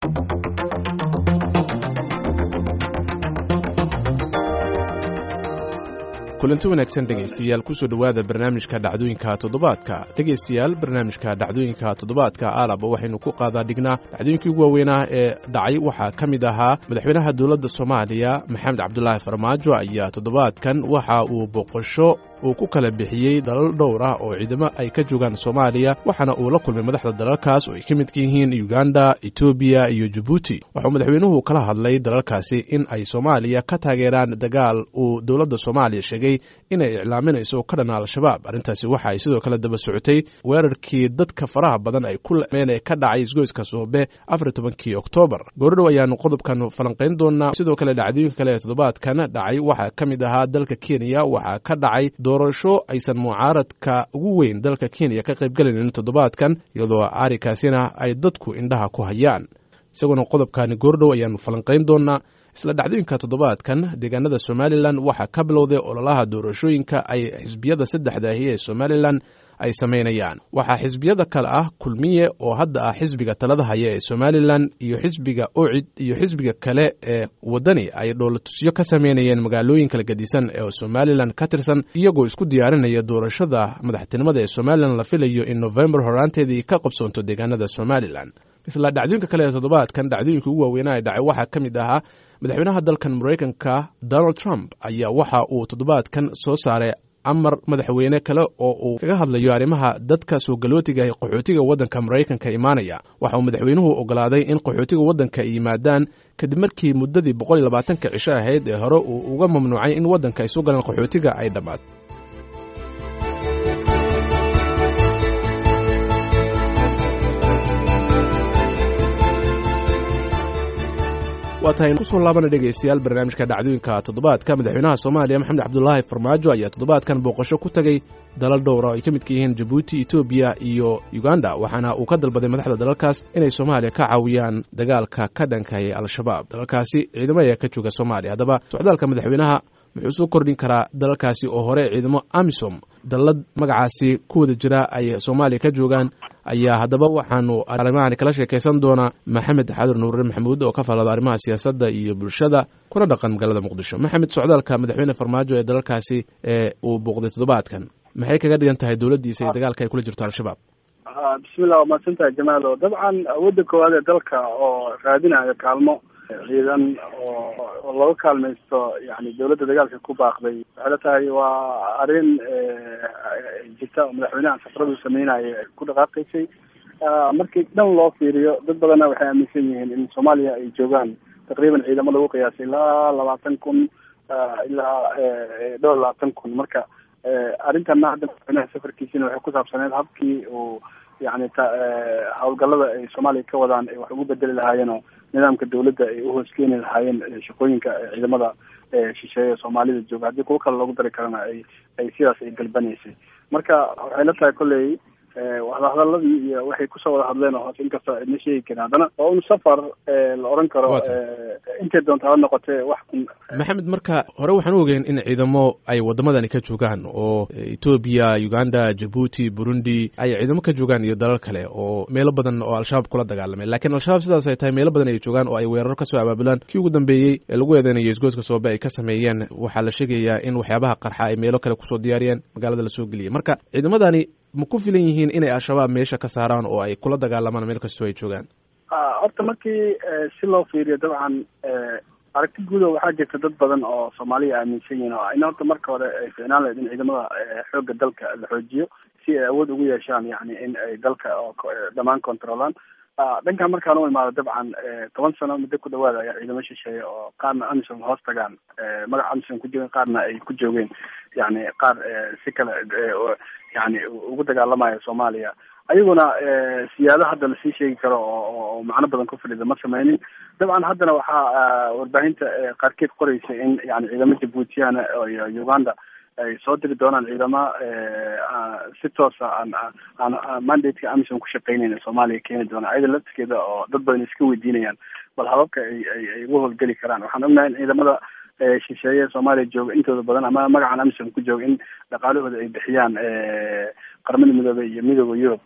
kulanti wanaagsan dhegaystayaal kusoo dhowaada barnaamijka dhacdooyinka toddobaadka dhegaystayaal barnaamijka dhacdooyinka toddobaadka aalaba waxaynu ku qaadaa dhignaa dhacdooyinkii ugu waaweynaa ee dhacay waxaa ka mid ahaa madaxweynaha dowladda soomaaliya maxamed cabdulaahi farmaajo ayaa toddobaadkan waxa uu boqosho uu ku kala bixiyey dalal dhowr ah oo ciidamo ay ka joogaan soomaaliya waxaana uu la kulmay madaxda dalalkaas oo ay ka midka yihiin uganda etoobiya iyo jabuuti waxauu madaxweynuhu kala hadlay dalalkaasi in ay soomaaliya ka taageeraan dagaal uu dowladda soomaaliya sheegay inay iclaaminayso ka dhana al-shabaab arrintaasi waxa ay sidoo kale daba socotay weerarkii dadka faraha badan ay ku lameen ee ka dhacay isgoyska soobe afar tobankii oktoobar goordhow ayaanu qodobkan falanqayn doonaa sidoo kale dhacdooyinka kale ee toddobaadkan dhacay waxaa ka mid ahaa dalka kenya waxaa ka dhacay doorasho aysan mucaaradka ugu weyn dalka kenya ka qaybgelaynin toddobaadkan iyadoo arikaasina ay dadku indhaha ku hayaan isaguna qodobkani goordhow ayaanu falanqayn doonaa isla dhacdooyinka toddobaadkan deegaanada somalilan waxaa ka bilowday ololaha doorashooyinka ay xisbiyada saddexdaahi ee somalilan ay samaynayaan waxaa xisbiyada kale ah kulmiye oo hadda ah xisbiga talada haya ee somalilan iyo xisbiga ocid iyo xisbiga kale ee waddani ay dhoolatusyo ka sameynayeen magaalooyin kala gedisan ee somalilan ka tirsan iyagoo isku diyaarinaya doorashada madaxtinimada ee somalilan la filayo in novembar horaanteedii ka qabsoonto deegaanada somalilan isla dhacdooyinka kale ee toddobaadkan dhacdooyinka ugu waaweynaa ee dhacay waxaa ka mid ahaa madaxweynaha dalkan maraykanka donald trump ayaa waxa uu toddobaadkan soo saaray amar madaxweyne kale oo uu kaga hadlayo arrimaha dadka soo galootiga ee qaxootiga waddanka maraykanka imaanaya waxa uu madaxweynuhu ogolaaday in qaxootiga waddanka ay yimaadaan kadib markii muddadii boqol iyo labaatanka cisho ahayd ee hore uu uga mamnuucay in waddanka ay soo galaan qaxootiga ay dhammaad waa tahay kusoo laabana dhegaystayaal barnaamijka dhacdooyinka toddobaadka madaxweynaha soomaaliya maxamed cabdulaahi farmaajo ayaa toddobaadkan booqasho ku tegey dalal dhowra oo ay ka midka yihiin jabuuti etoobiya iyo uganda waxaana uu ka dalbaday madaxda dalalkaas inay soomaaliya ka caawiyaan dagaalka ka dhankayay al-shabaab dalalkaasi ciidamo ayaa ka jooga soomaaliya haddaba socdaalka madaxweynaha muxuu soo kordhin karaa dalalkaasi oo hore ciidamo amisom dallad magacaasi ku wada jira ay soomaaliya ka joogaan ayaa haddaba waxaanu arrimahani kala sheekaysan doonaa maxamed xadur nuure maxamuud oo ka falada arrimaha siyaasadda iyo bulshada kuna dhaqan magaalada muqdisho maxamed socdaalka madaxweyne farmaajo ee dalalkaasi ee uu booqday toddobaadkan maxay kaga dhigan tahay dowladdiisa iyo dagaalka ay kula jirto al-shabaab bismillah waa mahadsan tahay jamaalo dabcan awoodda koowaad ee dalka oo raadinayo kaalmo ciidan oo oo laga kaalmaysto yani dawladda dagaalka ku baaqday waxay la tahay waa arrin jirta oo madaxweynaha safaradu sameynaya ku dhaqaaqaysay markii dhan loo fiiriyo dad badanna waxay aaminsan yihiin in soomaaliya ay joogaan taqriiban ciidamo lagu qiyaasay ilaa labaatan kun ilaa dhowr labaatan kun marka arrintanna hadda madaxweynaha safarkiisina waxay ku saabsaneyd habkii uu yani hawlgallada ay soomaaliya ka wadaan ay wax ugu bedeli lahaayeenoo nidaamka dawladda ay uhooskeeni lahaayeen shaqooyinka ciidamada shisheeye soomaalida jooga haddii kuwo kale loogu dari karana ay ay sidaas ay galbanaysay marka waxay la tahay kolley wadahadaladii iyo waxay kusoo wada hadleen oo hoose inkastoo idna sheegi karin haddana waa un safar la oran karo intay doonta ha noqotee wax maxamed marka hore waxaan u ogeyn in ciidamo ay waddamadani ka joogaan oo etoobiya uganda jabuuti burundi ay ciidamo ka joogaan iyo dalal kale oo meelo badan oo al-shabaab kula dagaalamay lakiin al-shabaab sidaas ay tahay meelo badan ay joogaan oo ay weeraro kasoo abaabulaan kii ugu dambeeyey ee lagu eedeynayo isgoyska soobe ay ka sameeyeen waxaa la sheegayaa in waxyaabaha qarxa ay meelo kale kusoo diyaariyeen magaalada lasoo geliyey marka ciidamadani ma ku filan yihiin inay al-shabaab meesha ka saaraan oo ay kula dagaalamaan meel kastoo ay joogaan horta markii si loo fiiriyo dabcan aragti guudo waxaa jirta dad badan oo soomaaliya aaminsan yihiin oo in horta marka hore ay ficnaan lahayd in ciidamada xoogga dalka la xoojiyo si ay awood ugu yeeshaan yani in ay dalka dhammaan controlaan dhankan markaan u imaado dabcan toban sano muddo ku dhawaada ayaa ciidamo shisheeye oo qaarna amisom hoos tagaan magaca amisom ku joogeen qaarna ay ku joogeen yani qaar si kale yani ugu dagaalamaya soomaaliya ayaguna siyaado hadda lasii sheegi karo oo macno badan ku fadhida ma sameynin dabcan haddana waxaa warbaahinta qaarkeed qoraysa in yani ciidamo jabuutiyana iyo uganda ay soo diri doonaan ciidamo si toosa aan aan mandateka amisom ku shaqeyneyn soomaaliya keeni doonaan ayada laftigeeda oo dad badan iska weydiinayaan bal hababka ay ay ay uga howlgeli karaan waxaan ognahay in ciidamada shisheeye soomaaliya jooga intooda badan ama magacan amisom ku jooga in dhaqaalahooda ay bixiyaan qaramada midoobey iyo midooda yurub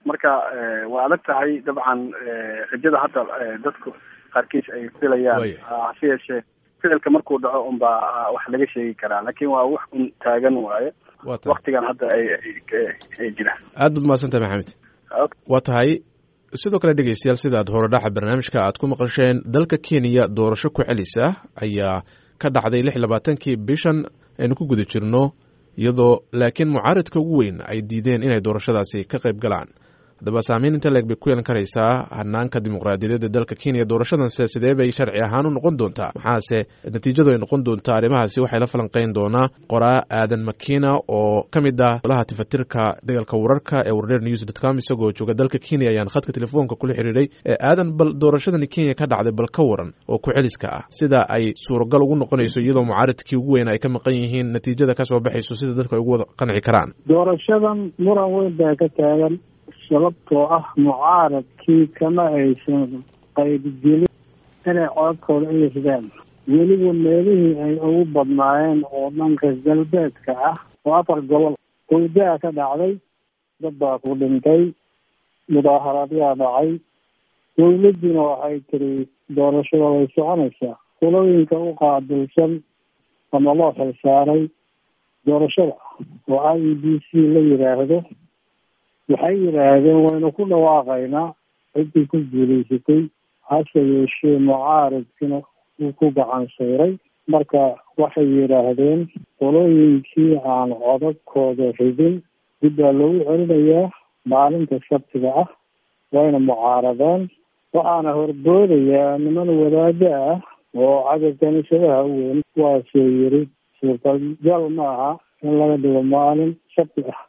marka waa adag tahay dabcan rajada hadda dadku qaarkiis ay filayaan hase yeeshee ficilka markuu dhaco unbaa wax laga sheegi karaa laakiin waa wax un taagan waaye waktigan hadda ay ay jiraan aad baad mahadsantahay maxamed waa tahay sidoo kale dhegeystayaal sidaad horedhaxa barnaamijka aad ku maqasheen dalka kenya doorasho ku celisa ayaa ka dhacday lix labaatankii bishan aynu ku guda jirno iyadoo laakiin mucaaradka ugu weyn ay diideen inay doorashadaasi ka qayb galaan haddaba saameyn inta leeg bay ku yeelan karaysaa hanaanka dimuqraadiyadeed ee dalka kenya doorashadanse sidee bay sharci ahaan u noqon doontaa maxaase natiijadu ay noqon doontaa arrimahaasi waxay la falanqeyn doonaa qoraa aadan makina oo ka mid ah olaha tifatirka dagaalka wararka ee wardheer news dot com isagoo jooga dalka kenya ayaan khadka telefoonka kula xiriiray aadan bal doorashadani kenya ka dhacday bal ka waran oo ku celiska ah sida ay suuragal ugu noqonayso iyadoo mucaaradkii ugu weyn ay ka maqan yihiin natiijada kasoo baxayso sida dadku ay ugu wada qanci karaan doorashadan muran weyn baa ka taagan sababtoo ah mucaaradkii kama aysan qaybgelin inay codadkooda iisdeen weliba meelihii ay ugu badnaayeen oo dhanka galbeedka ah oo afar gobol howdaa ka dhacday dad baa ku dhintay mudaaharaadyaa dhacay dawladdiina waxay tiri doorashada way soconaysaa kulooyinka u qaabilsan ama loo xilsaaray doorashada oo i e b c la yidhaahdo waxay yidhaahdeen waynu ku dhawaaqaynaa ciddii ku guulaysatay hase yeeshee mucaaradkina uu ku gacan sayray marka waxay yidhaahdeen qolooyinkii aan codadkooda ridin dib baa loogu celinayaa maalinta sabtiga ah wayna mucaaradeen waxaana horboodayaa niman wadaado ah oo cadad kaniisadaha u weyn kuwaasoo yiri suurtagal ma aha in laga dhigo maalin sabti ah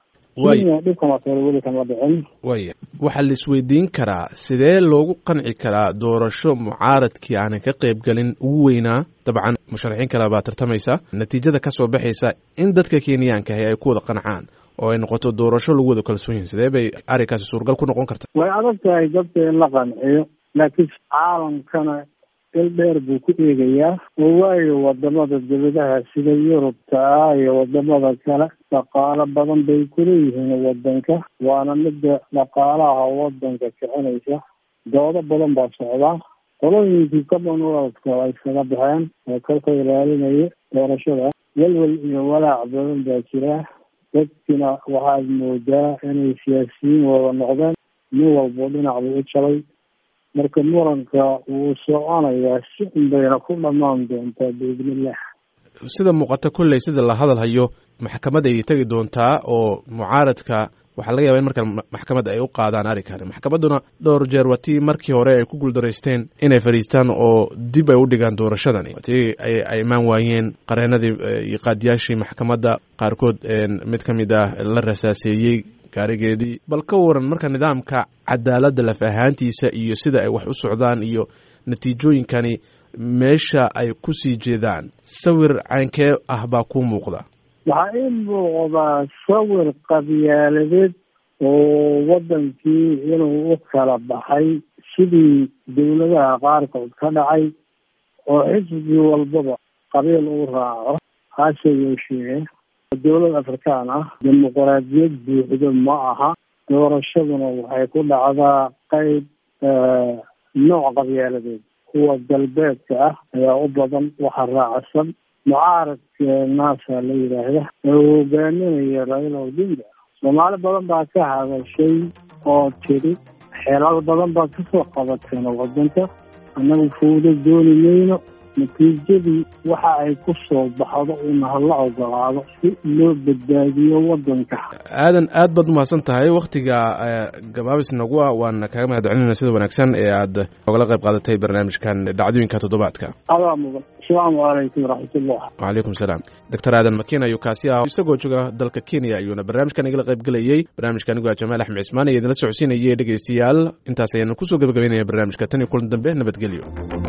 waya waxaa la isweydiin karaa sidee loogu qanci karaa doorasho mucaaradkii aanan ka qayb galin ugu weynaa dabcan musharaxiin kale baa tartamaysa natiijada kasoo baxaysa in dadka kenyaanka ahi ay ku wada qancaan oo ay noqoto doorasho lagu wada kalsoon yihin sidee bay arrinkaasi suuragal ku noqon karta way adag tahay dadka in la qanciyo laakiin caalamkana il dheer buu ku eegayaa oo waayo wadamada dawladaha sida yurubta ah iyo wadamada kale dhaqaalo badan bay kuleeyihiin wadanka waana midda dhaqaalaha wadanka kicinaysa doodo badan baa socdaa qolooyinkii commonwealthka ay iskaga baxeen oo kalka ilaalinaya doorashada welwel iyo walaac badan baa jira dadkina waxaad moodaa inay siyaasiyiin wada noqdeen nin walbo dhinac buu u jalay marka muranka wuu soconayaa si unbayna ku dhamaan doontaa biidnillah sida muuqata kolley sida la hadal hayo maxkamad ay tegi doontaa oo mucaaradka waxaa laga yaba in markaan maxkamad ay u qaadaan arrinkan maxkamadduna dhowr jeer waa tii markii hore ay ku guuldaraysteen inay fadhiistaan oo dib ay u dhigaan doorashadani tii ay imaan waayeen qareenadii iyo qaadiyaashii maxkamadda qaarkood mid ka mid ah la rasaaseeyey gaarigeedii bal ka waran marka nidaamka cadaaladda laf ahaantiisa iyo sida ay wax u socdaan iyo natiijooyinkani meesha ay ku sii jeedaan sawir caynkee ah baa ku muuqda waxaa ii muuqdaa sawir qabyaaladeed oo waddankii inuu u kala baxay sidii dawladaha qaarkood ka dhacay oo xisbi walbaba qabiil uu raaco hase yeeshee dowlad afrikaan ah dimuqraadiyad buuxdo ma aha doorashaduna waxay ku dhacdaa qeyb nooc qabyaaladeed kuwa galbeedka ah ayaa u badan waxa raacsan mucaaradka naasa la yidhaahda oo hogaaminaya raila odinga soomaali badan baa ka hadashay oo tiri xeelal badan baa kasoo qabateen wadanka annagu fawdo dooni mayno natiijadii waxa ay ku soo baxdo in hala ogolaado si loo badbaadiyo wadanka aadan aad baad umahadsan tahay waktiga gabaabis nagu ah waana kaga mahad celinayna sida wanaagsan ee aad ogala qayb qaadatay barnaamijkan dhacdooyinka toddobaadka adaa mudan asalaamu calaykum waraxmatullah wacalaykum salaam doctor aadan makin ayuu kaasi ah isagoo jooga dalka kenya ayuuna barnaamijkan igala qayb gelayey barnaamijka anigu a jamaal axmed cismaan iyo idinla socodsiinayay dhegeystayaal intaas ayaanu kusoo gabagabeynaya barnaamijka tan iyo kulan dambe nabadgelyo